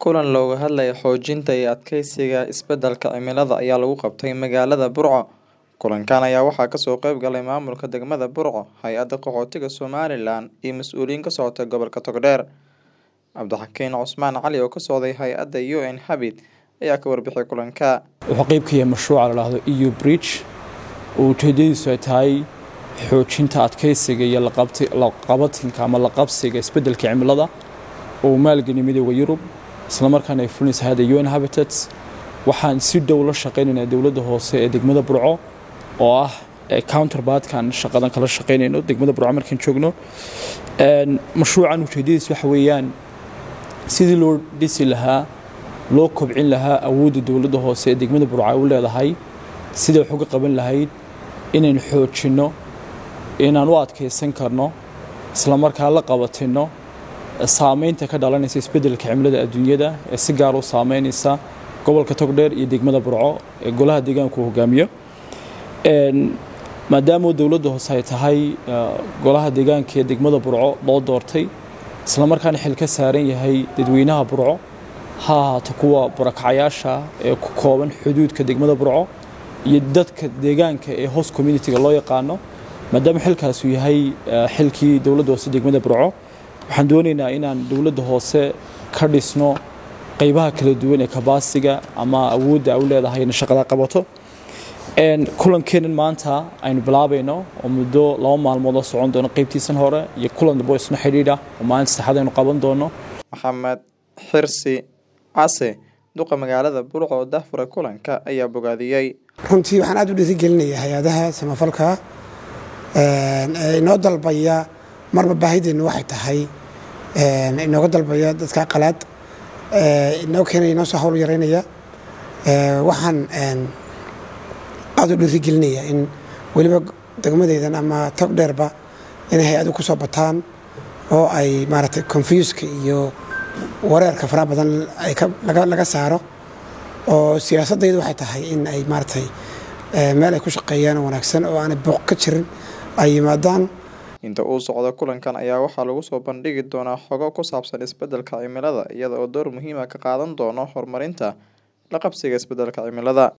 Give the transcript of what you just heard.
Kulan looga hadlayo xoojinta iyo adkeysiga isbeddelka cimilada ayaa lagu qabtay magaalada Burco. Kulankan ayaa waxaa kasoo qayb galay maamulka degmada Burco, hay-adda qaxootiga Somalilan iyo mas'uuliyiin ka socota gobolka Togdheer. Cabdixakiin Cusmaan Cali oo ka socday hay-adda UN Habit ayaa ka warbixiyay kulanka. wuxuu qayb ka yahay mashruuca la dhahdo EU Bridge oo ujeedadiisu ay tahay xoojinta adkeysiga iyo laqabti- laqabatinka ama laqabsiga isbeddelka cimilada oo uu maalgeliyay midowda Yurub isla markaana ay fulinaysa hay-adda UN Habitats waxaan si dhow la shaqaynaynaa dowladda hoose ee degmada Burco oo ah ee counterpartkan shaqadan kala shaqaynayno degmada Burco markaan joogno Een, mashruucan ujeedadiisu waxa weeyaan sidii loo dhisi lahaa loo kobcin lahaa awoodda dowladda hoose ee degmada Burco ay u leedahay sidai wax uga qaban lahayd inaynu xoojinno inaan u adkeysan karno isla markaa la qabatino saameynta ka dhalanaysa isbeddelka cimilada adduunyada ee si gaar u saameynaysa gobolka Togdheer iyo degmada Burco ee golaha deegaanka uu hogaamiyo Een, maadaama dowladda hoose ay tahay eh, golaha deegaanka ee degmada Burco loo doortay isla markaana xil ka saaran yahay dadweynaha Burco ha ahaato kuwa barakacayaasha ee ku kooban xuduudka degmada Burco iyo dadka deegaanka ee host community-ga loo yaqaano maadaama xilkaas uu yahay eh, xilkii dowladda hoose degmada Burco waxaan doonaynaa inaan dowladda hoose ka dhisno qaybaha kala duwan ee kabaasiga ama awoodda ay u leedahay inay shaqada qabato Een, kulankeenan maanta aynu bilaabayno oo muddo laba maalmood oo socon doono qaybtiisan hore iyo kulan dambe oo isna xidhiidha oo maalinta saddexaad aynu qaban doono Maxamed Xirsi Case duqa magaalada Burco oo daahfuray kulanka ayaa bogaadiyey. runtii waxaan aad u dhiirigelinayaa hay-adaha samafalka een, ee inoo dalbaya marba baahideennu waxay tahay een, inooga dalbaya dadka qalaad ee, inoo keenaya inoo soo hawl yaraynaya Ee, waxaan een, aad u dhiirigelinayaa in weliba degmadeydan ama tog dheerba inay hay-adu ku soo bataan oo ay maaragtay confuska iyo wareerka faraha badan ay ka- laga laga saaro oo siyaasadaydu waxay tahay in ay maaragtay eh, meel ay ku shaqeeyaan oo wanaagsan oo aanay booq ka jirin ay yimaadaan Inta uu socdo kulankan ayaa waxaa lagu soo bandhigi doonaa xogo ku saabsan isbeddelka cimilada iyada oo door muhiim ah ka qaadan doono horumarinta la qabsiga isbeddelka cimilada.